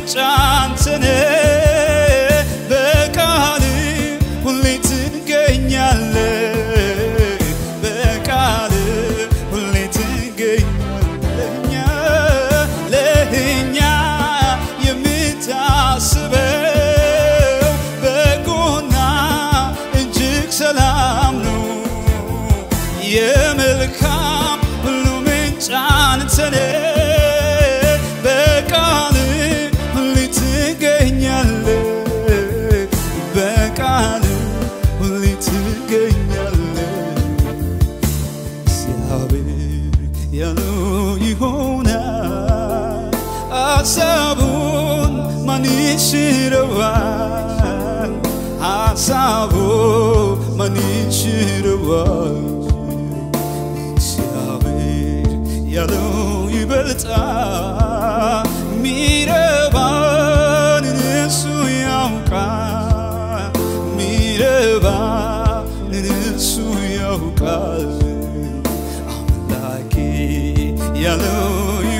ምንጭ አንተነ በቃል ሁሌ ትገኛለ በቃል ሁሌ ትገኛለኛ ለእኛ የምታስበው በጎና እጅግ ሰላም ነው የመልካም ሁሉ ምንጭ አንተነ በቃል ሁሌ ትገኛለ በቃል ሁሌ ትገኛለ እግዚአብሔር ያለው ይሆናል ሀሳቡን ማን ይሽረዋል ሀሳቡ ማን ይሽረዋል እግዚአብሔር ያለው ይበልጣል ሚረባንን እሱ ያውቃል ሚረባንን እሱ ያውቃል አምላኬ ያለው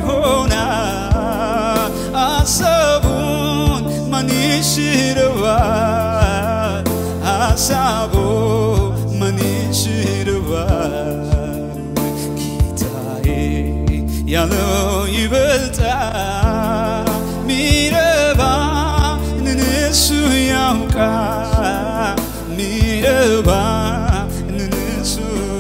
ይሆናል ሀሳቡን ማን ይሽረዋል ሀሳቡ ማን ይሽረዋል ጌታዬ ያለው ይበልጣል ሚረባንን እሱ ያውቃል ሚረባንን እሱ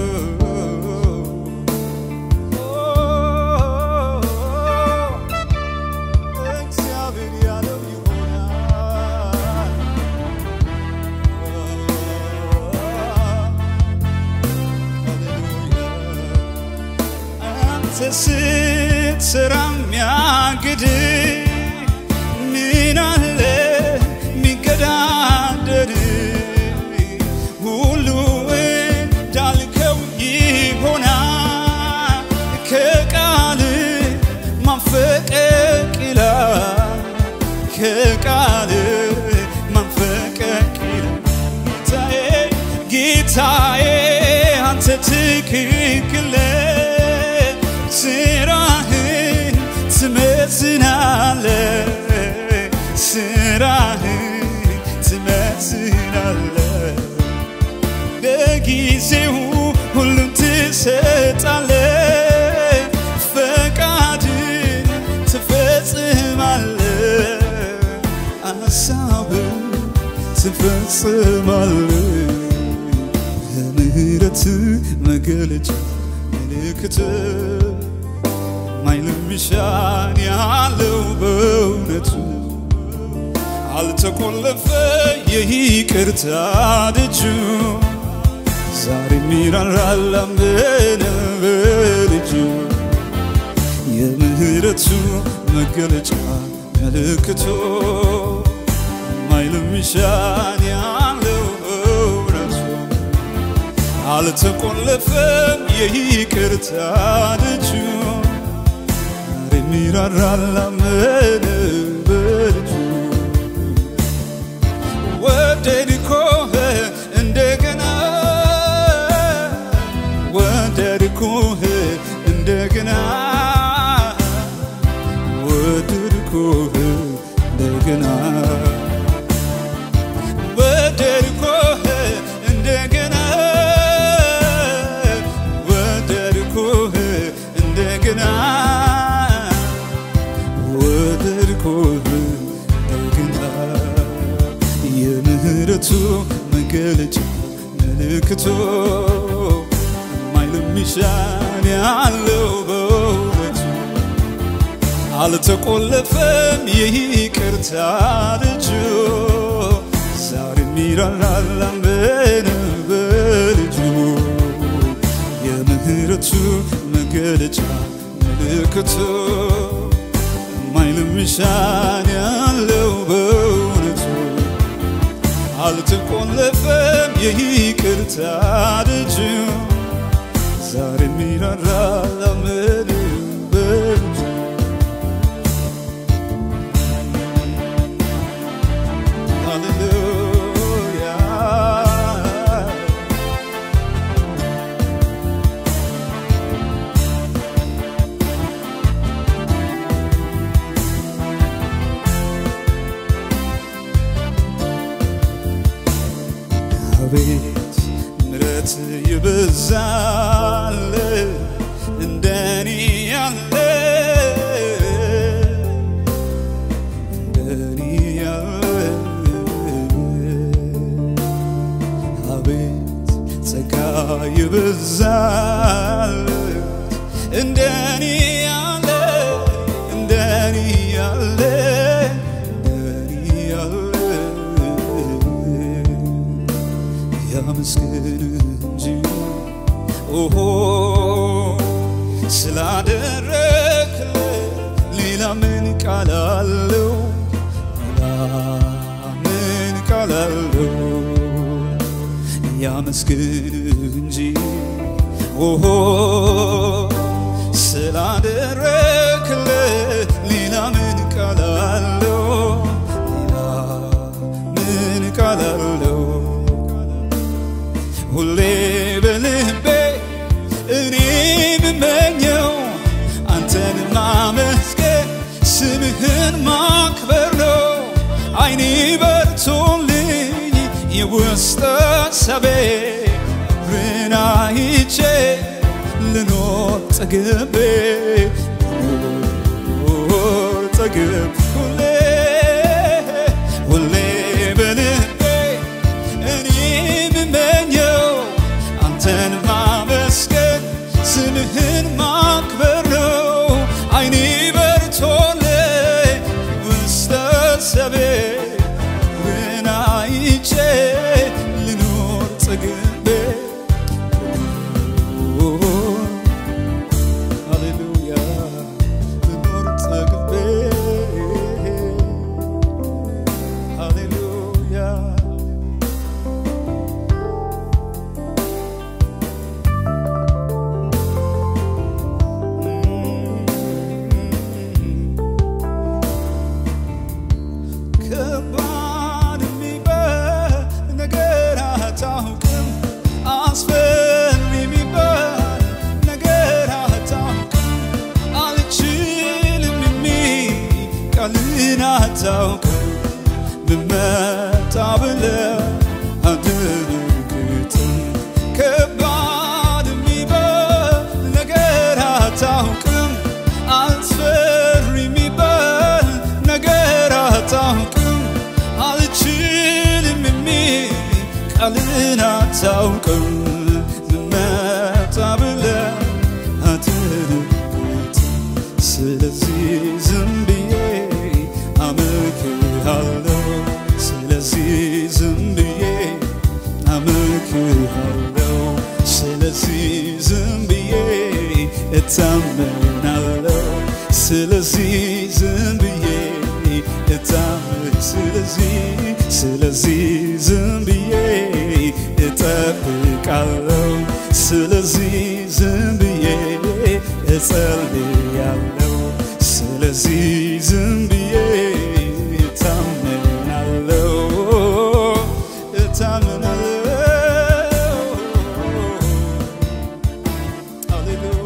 እግዚአብሔር ያለው ይሆናል አንተ ስትሰራ የሚያግድ ምን አለ የሚገዳደር ሁሉ እንዳልከው ይሆናል ከቃል ማንፈቀቅ ይላል ከቃል ማንፈቀቅ ይላል ጌታዬ ጌታዬ አንተ ትክክል ስራህን ትመዝናለ ስራህን ትመዝናለ በጊዜው ሁሉም ትሰጣለ ፈቃድን ትፈጽማለ አሳብን ትፈጽማለ የምህረት መገለጫ ምልክት ማይልምሻን ያለው በእውነቱ አልተቆለፈ የይቅርታ ደጁ ዛሬ ሚራራል አመነ በልጁ የምህረቱ መገለጫ ምልክቱ ማይልምሻን ያለው በእውነቱ አልተቆለፈም የይቅርታ ደጁ ዛሬ ሚራራል አመነ በልጁ ወደድኮህ እንደገና ወደድኮህ እንደገና ወደድኮህ እንደገና ወደድኮህ እንደገና ወደድኮህ እንደገና ወደድኮህ እንደገና የምህረቱ መገለጫ ምልክቱ የማይለሚሻን ያለው በእውነቱ አልተቆለፈም ይቅርታ ደጁ ዛሬ ሚራራል አመነ በልጁ የምህረቱ መገለጫ ምልክቱ የማይለሚሻን ያለው በእውነቱ አልተቆለፈም የይቅርታ ደጁ ዛሬ ሚራራል አመነ በልጁ ሃሌሉያ አቤት ምረት ይበዛል እንደኔ ያለ እንደኔ ያለ አቤት ጸጋ ይበዛል እንደኔ ያለ እንደኔ ያለ እንደኔ ያለ ያመስግን እንጂ ኦሆ ስላደረክልኝ ሌላ ምን ቃል አለው? ሌላ ምን ቃል አለው? ያመስግን እንጂ ኦሆ ስላደረክልኝ ሌላ ምን ቃል አለው? ሌላ ምን ቃል አለው? ሁሌ በልቤ እኔ የምመኘው አንተን ማመስገን ስምህን ማክበር ነው። አይኔ በርቶልኝ የውስጥ ሀሳቤ ብርሃን አይቼ ልኖር ጠግቤ ልኖር ጠግቤ ሁሌ ሁሌ በልቤ እኔ የምመኘው አንተን ማመስገን ስምህን ማክበር ነው። አይኔ በርቶልኝ ውስጥ ሀሳቤ ብርሃን አይቼ ልኖር ጠግቤ ሃሌሉያ ልኖር ጠግቤ ሃሌሉያ ከባድ የሚባል ነገር አታውቅም፣ አስፈሪ የሚባል ነገር አታውቅም፣ አልችልም የሚል ቃልን አታውቅም። ብመጣ ብለህ አትርግጥም። ከባድ የሚባል ነገር አታውቅም፣ አስፈሪ የሚባል ነገር አታውቅም፣ አልችልም የሚል ቃልን አታውቅም። ብመጣ ብለህ አትርግጥም። ስለዚህ ዝም ብዬ አመልክሃለሁ። ስለዚህ ዝም ብዬ አመልክሃለሁ። ስለዚህ ዝም ብዬ እታመናለሁ። ስለዚህ ዝም ብዬ እታመን ስለዚህ ስለዚህ ዝም ብዬ እጠብቃለሁ። ስለዚህ ዝም ብዬ እጸልያለሁ። ስለዚህ ዝም ብዬ እታመናለሁ እታመናለሁ። ሃሌሉያ